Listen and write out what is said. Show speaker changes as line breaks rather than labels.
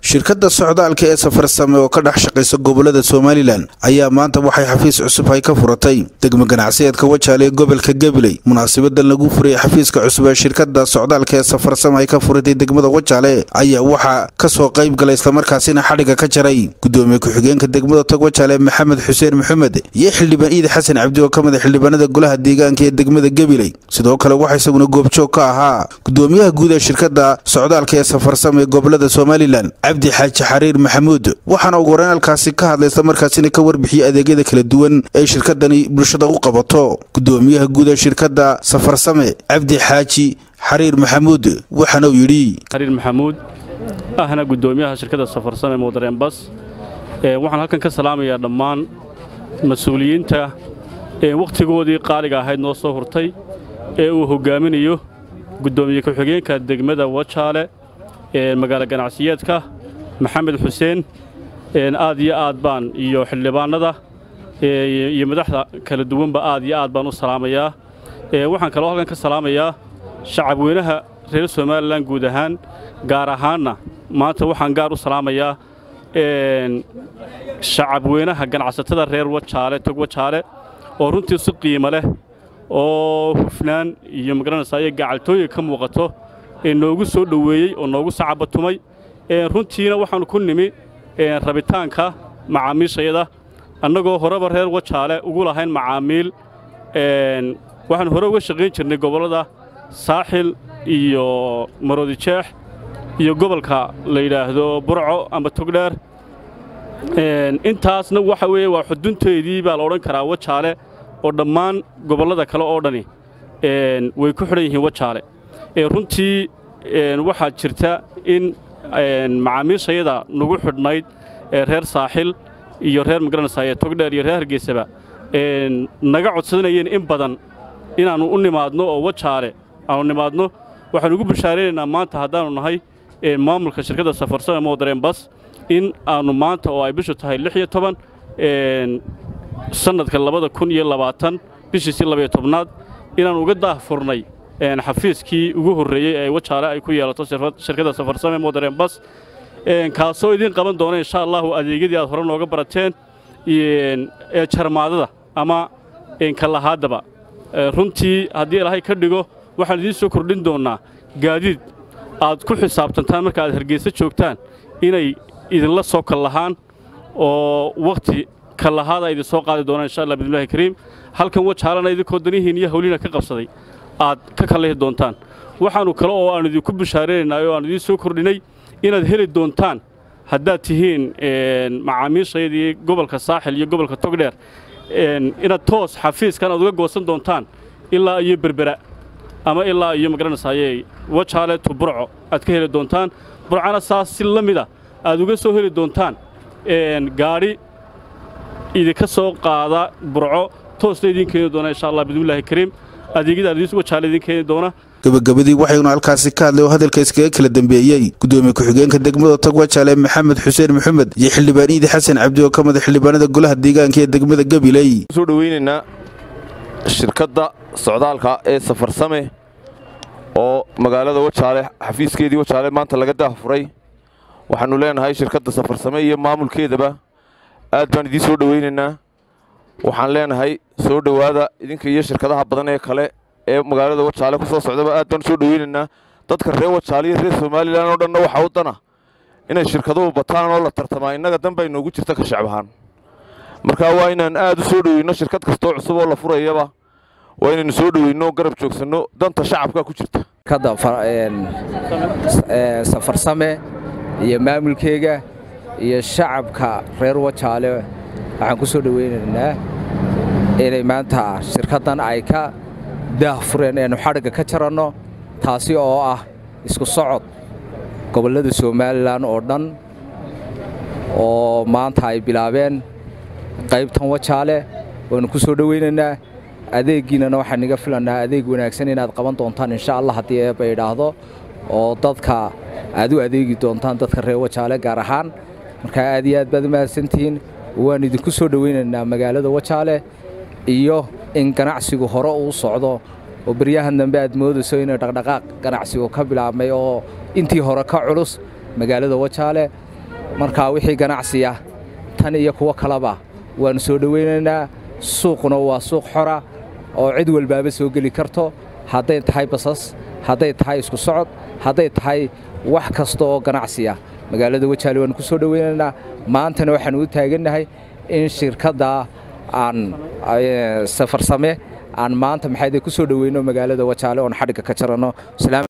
shirkadda socdaalka ee safarsame oo ka dhex shaqaysa gobolada somalilan ayaa maanta waxay xafiis cusub ay ka furatay degmo ganacsiyeedka wajaale ee gobolka gabiley munaasabadan lagu furayay xafiiska cusub ee shirkadda socdaalka ee safarsame ay ka furatay degmada wajaale ayaa waxaa kasoo qayb galay islamarkaasina xadhiga ka jaray gudoomiye ku-xigeenka degmada tog wajaale maxamed xuseen maxamed iyo xildhibaan iidi xasan cabdi oo ka mid a xildhibaanada golaha deegaanka ee degmada gabiley sidoo kale waxaa isaguna goobjoog ka ahaa gudoomiyaha guud ee shirkadda socdaalka ee safarsame ee gobolada somalilan cabdi xaaji xariir maxamuud waxaana ugu horeyn halkaasi ka hadlay islamarkaasina ka warbixiyey adeegyada kala duwan ee shirkadani bulshada u qabato gudoomiyaha guud ee shirkadda safarsame cabdi xaaji xariir maxamuud waxaana uu yidhi
xariir maxamuud ahna gudoomiyaha shirkadda safarsame mudareen bas waxaan halkan ka salaamayaa dhammaan mas-uuliyiinta ee wakhtigoodii qaaliga ahayd noo soo hurtay ee uu hoggaaminayo gudoomiye ku-xigeenka degmada wajaale ee magaalo ganacsiyeedka maxamed xuseen aad iyo aad baan iyo xildhibaannada iyo madaxda kala duwanba aad iyo aad baan u salaamayaa waxaan kaloo halkan ka salaamayaa shacabweynaha reer somalilan guud ahaan gaar ahaanna maanta waxaan gaar u salaamayaa shacabweynaha ganacsatada reer wajaale tog wajaale oo runtii si qiimo leh oo hufnaan iyo magaranaysaa iyo gacaltooyin ka muuqato ee noogu soo dhoweeyey oo noogu sacabatumay runtiina waxaannu ku nimi rabitaanka macaamiishayada annagoo horeba reer wajaale ugu lahayn macaamiil waxaannu hore uga shaqayn jirnay gobollada saaxil iyo maroodijeex iyo gobolka la yidhaahdo burco amba togdheer intaasna waxa weeye waa xudunteedii baa la odhan karaa wajaale oo dhammaan gobollada kale oo dhani way ku xidhan yihiin wajaale runtii waxaa jirta in macaamiishayada nagu xidhnayd reer saaxil iyo reer magaranaysaa ee togdheer iyo reer hargeysaba naga codsanayeen in badan inaannu u nimaadno oo wajaale aannu nimaadno waxaannu ugu bashaaraynaynaa maanta haddaannu nahay maamulka shirkadda safarsame moodareen bas in aannu maanta oo ay bishu tahay lix iyo toban sannadka labada kun iyo labaatan bishiisii labaiyo tobnaad inaannu uga daahfurnay xafiiskii ugu horreeyey ee wajaale ay ku yeelato shirkadda safarsame moodareen bas kaasoo idiin qaban doona insha allahu adeegyadii aad hore nooga barateen ee jarmaadada ama kalahaadaba runtii haddii ilaahay ka dhigo waxaan idiin soo kordhin doonnaa gaadiid aad ku xisaabtantaan marka aad hargeysa joogtaan inay idinla soo kallahaan oo wakhti kallahaada idin soo qaadi doonaan insha allah bidnillahi kariim halkan wajaalana idinkoo danihiin iyo hawliina ka qabsaday aad ka kallahi doontaan waxaannu kale oo aannu idinku bishaaraynaynaa oo aannu idiin soo kordhinay inaad heli doontaan haddaad tihiin macaamiishayadii gobolka saaxil iyo gobolka togdheer inaad toos xafiiskan aad uga goosan doontaan ilaa iyo berbera ama ilaa iyo magaranaysaayey wajaale tu burco aad ka heli doontaan burcana saas si la mida aad uga soo heli doontaan gaadhi idinka soo qaada burco toosna idiin keeni doona insha allah bidnillaahi kariim adeegyada adiis wajaale idiin keeni doona
gabagabadii waxaynu halkaasi ka hadlay oo hadalka iskaga kala dambeeyey gudoomiye ku-xigeenka degmada tog wajaale maxamed xuseen maxamed iyo xildhibaan iidi xasan cabdi oo ka mid a xildhibaanada golaha deegaanka ee degmada gabiley
soo dhoweynaynaa shirkadda socdaalka ee safarsame oo magaalada wajaale xafiiskeedii wajaale maanta laga daahfuray waxaannu leenahay shirkadda safarsame iyo maamulkeedaba aad baan idiin soo dhoweynaynaa waxaan leenahay soo dhowaada idinka iyo shirkadaha badan ee kale ee magaalada wajaale ku soo socdaba aad baan soo dhoweynaynaa dadka reer wajaale iyo reer somalilan oo dhanna waxaa u dana inay shirkaduhu bataan oo la tartamaa innaga danbaa inoogu jirta ka shacbahaan markaa waa inaan aad u soo dhoweyno shirkad kastoo cusub oo la furayaba waa inaynu soo dhoweyno garab joogsanno danta shacabka ku jirta
safarsame iyo maamulkeega iyo shacabka reer wajaale waxaan ku soo dhoweynaynaa inay maanta shirkaddan ay ka daahfureen eenu xadhigga ka jaranno taasi oo ah isku socod gobollada somalilan oo dhan oo maanta ay bilaabeen qaybtan wajaale waannu ku soo dhoweynaynaa adeeggiinnana waxaan iga filannaa adeeg wanaagsan inaad qaban doontaan insha allah haddii eebba idhaahdo oo dadka aad u adeegi doontaan dadka reer wajaale gaar ahaan markaa aad iyo aad baad u mahadsantihiin waan idinku soo dhoweynaynaa magaalada wajaale iyo in ganacsigu hore uu socdo oo beryahan dambe aad moodayso inay dhaqdhaqaaq ganacsigu ka bilaabmay oo intii hore ka culus magaalada wajaale markaa wixii ganacsiya tan iyo kuwo kaleba waannu soo dhowaynaynaa suuquna waa suuq xora oo cid walbaaba soo geli karto hadday tahay basas hadday tahay isku socod hadday tahay wax kasta oo ganacsiya magaalada wajaale waannu ku soo dhowaynaynaa maantana waxaannu u taagannahay in shirkadda aan safarsame aan maanta maxayde ku soo dhoweyno magaalada wajaale oon xadhigga ka jaranno